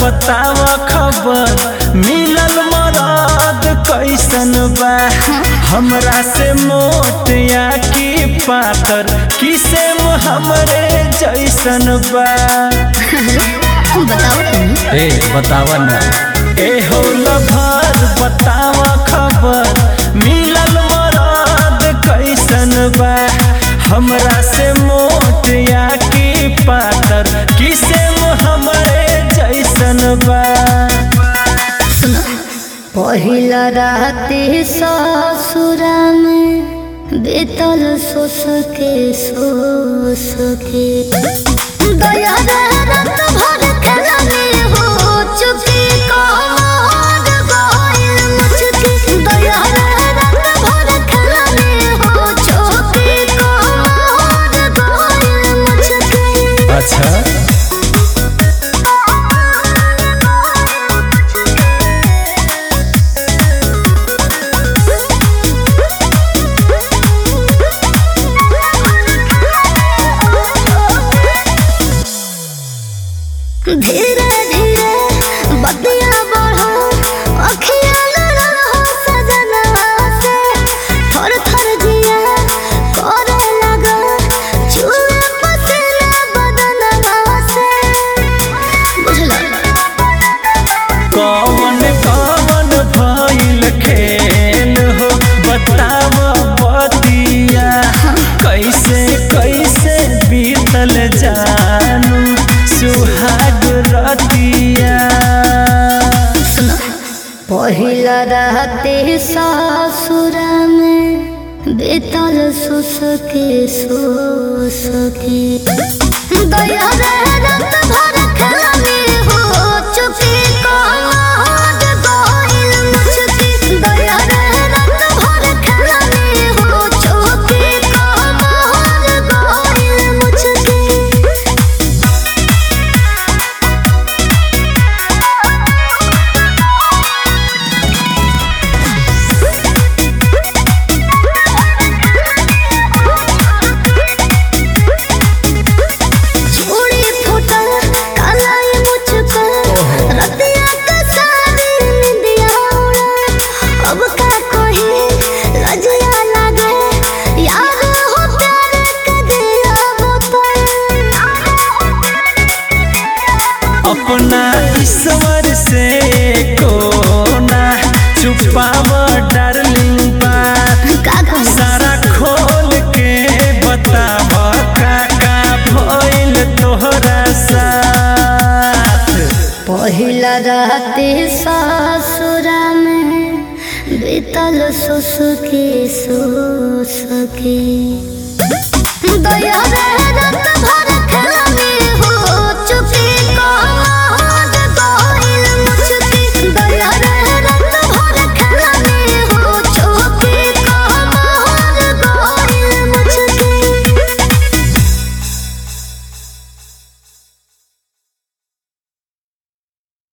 बताव खबर मिलल मरद कैसन बा हमरा से मोट या की पातर किसेम हमरे जैसन बा बताओ तुम ए बतावा ना ए हो लभर बताव खबर मिलल मरद कैसन बा हमरा से मोट या की पातर किसेम हमरे जैसन बा पहिला राति ससुरा में बीतल सोस के सोस के दया रे रात भर खेलनी हो चुकी कमर गइल मुचकी दया रे रात भर खेलनी हो चुकी कमर गइल मुचकी अच्छा धीरे धीरे बतिया बढ़ो अखिया लड़ा हो सजना से थर थर जिया करे लगा चूहे पसीने बदनवा से बुझला कौन कौन भइल खेल हो बताव बतिया कैसे कैसे बीतल जानू सुहाग रतिया पहिला राति ससुरा में बीतल सुसके सुसके दया रे रात भर खेलनी हो चुकी कमर गइल मुचकी दया रे रात भर खेलनी हो चुकी कमर गइल मुचकी चूड़ी फूटल कालाई मुझको रतिया का सारी निंदिया उड़ल अब का कहे लजिया लागे यार हो प्यार का दिया बोतल अपना ईश्वर से कोना छुपाव डार्लिंग बात का कहूँ सारा खोल के बताव का का भइल तोहरा साथ पहिला राति ससुरा में बीतल सुसुकी सुसुकी दया रे रात भर